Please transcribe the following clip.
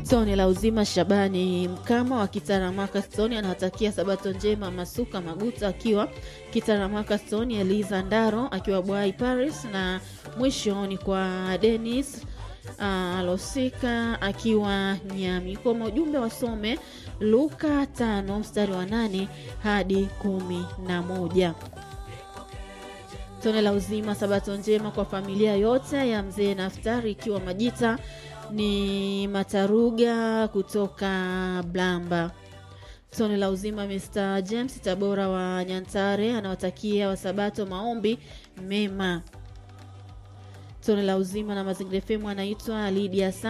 Tone la uzima Shabani Mkama wa Kitaramaka Stoni anawatakia sabato njema Masuka Maguta akiwa Kitaramaka Stoni, Eliza Ndaro akiwa Bwai Paris, na mwisho ni kwa Denis uh, Losika akiwa Nyami. Kwa ujumbe wasome Luka tano mstari wa nane hadi kumi na moja. Tone la uzima sabato njema kwa familia yote ya mzee Naftari ikiwa Majita ni Mataruga kutoka Blamba. Tone la uzima Mr James Tabora wa Nyantare anawatakia wasabato maombi mema. Tone la uzima na mazingira femu anaitwa Lydia